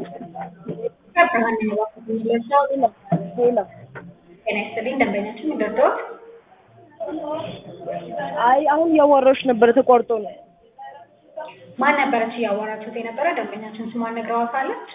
ሄሎ ጤና ይስጥልኝ ደንበኛችን ምንደርደዎት? አይ አሁን እያዋራሁሽ ነበረ ተቋርጦ ነው። ማን ነበረች እያወራችሁት የነበረ? ደንበኛችን ስሟን ነግረዋታለች?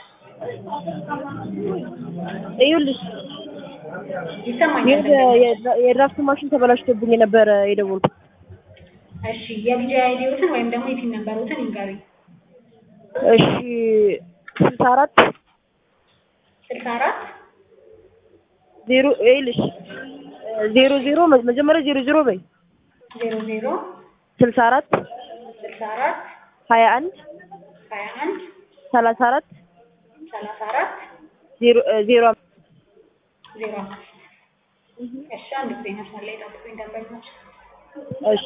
ይኸውልሽ ይሰማኛል። የ- የ- የድራፍት ማሽን ተበላሽቶብኝ የነበረ የደወልኩት። እሺ የቪዲዮ አይዲዎትን ወይም ደግሞ የቲን ነበሩትን ይንገሩኝ። እሺ ስልሳ አራት ስልሳ አራት ዜሮ ይኸውልሽ ዜሮ ዜሮ መ- መጀመሪያ ዜሮ ዜሮ በይ ዜሮ ዜሮ ስልሳ አራት ስልሳ አራት ሀያ አንድ ሀያ አንድ ሰላሳ አራት ሰላሳ አራት ዜሮ ዜሮ አምስት ዜሮ አምስት እሺ አንድ ጊዜ መስመር ላይ ጠብቁኝ ደንበኞች። እሺ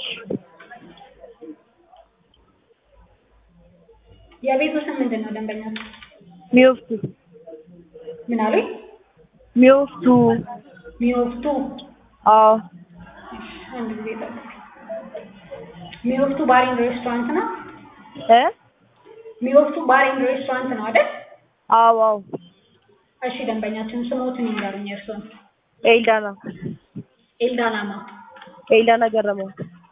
የቤቱ ስም ምንድን ነው ደንበኞች? ሚወፍቱ ምን አሉኝ? ሚወፍቱ ሚወፍቱ አዎ አንድ ጊዜ ጠብቁኝ። ሚወፍቱ ባር ኤንድ ሬስቶራንት ነው? እ ሚወፍቱ ባር ኤንድ ሬስቶራንት ነው አይደል? አዎ አዎ እሺ ደንበኛችን ስሞትን ይንገሩኝ እርስዎን። ኤልዳና ኤልዳናማ ኤልዳና ገረመው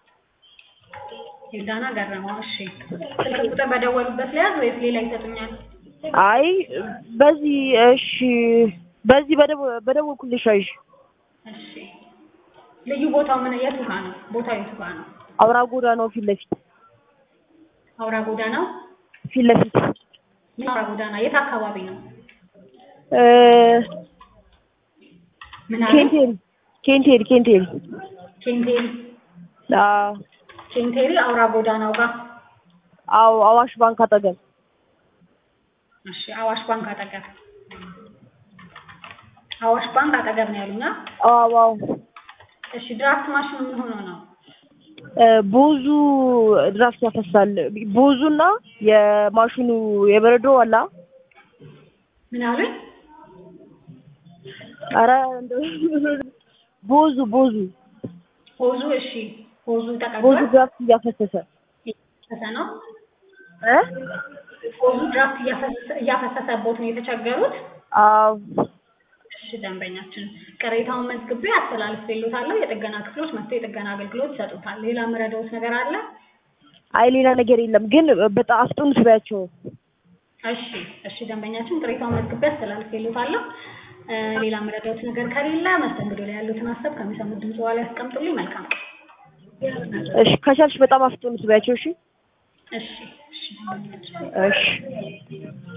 ኤልዳና ገረመው። እሺ ስልክ ቁጥር በደወሉበት ለያዝ ወይስ ሌላ ይሰጡኛል? አይ በዚህ እሺ በዚህ በደወ በደወልኩልሽ አይሽ እሺ ልዩ ቦታው ምን የቱ ጋ ነው? ቦታው የቱ ጋ ነው? አውራ ጎዳናው ፊት ለፊት አውራ ጎዳናው ፊት ለፊት ምን አውራ ጎዳና የት አካባቢ ነው? እ ምን አለ? ኬንቴሪ ኬንቴሪ ኬንቴሪ ኬንቴሪ አዎ ኬንቴሪ አውራ ጎዳናው ጋር አዎ አዋሽ ባንክ አጠገብ እሺ አዋሽ ባንክ አጠገብ አዋሽ ባንክ አጠገብ ነው ያሉና አዎ አዎ እሺ ድራፍት ማሽኑ ምን ሆኖ ነው? እ ብዙ ድራፍት ያፈሳል ብዙና የማሽኑ የበረዶ አላ ምን አሉኝ? ኧረ እንደው ብዙ ብዙ ሆዙ እሺ ሆዙ ብዙ ተቀብሏል ድራፍት እያፈሰሰ እያፈሰሰ ነው እ ሆዙ ድራፍት እያፈሰሰ እያፈሰሰቦት ነው የተቸገሩት? አዎ እሺ ደንበኛችን ቅሬታውን መዝግቤ አስተላልፌልዎታለሁ። የጥገና ክፍሎች መጥተው የጥገና አገልግሎት ይሰጡታል። ሌላ የምረዳዎት ነገር አለ? አይ ሌላ ነገር የለም ግን በጣም አፍጥኑት በያቸው እሺ እሺ ደንበኛችን ቅሬታውን መዝግቤ አስተላልፌልዎታለሁ። እ ሌላ የምረዳዎት ነገር ከሌለ መስተንግዶ ላይ ያሉትን ሀሳብ ከሚሰሙት ድምጽ በኋላ ያስቀምጡልኝ። መልካም ቀን። እሺ ከቻልሽ በጣም አፍጥኑት በያቸው እሺ እሺ እሺ ደንበኛችን እሺ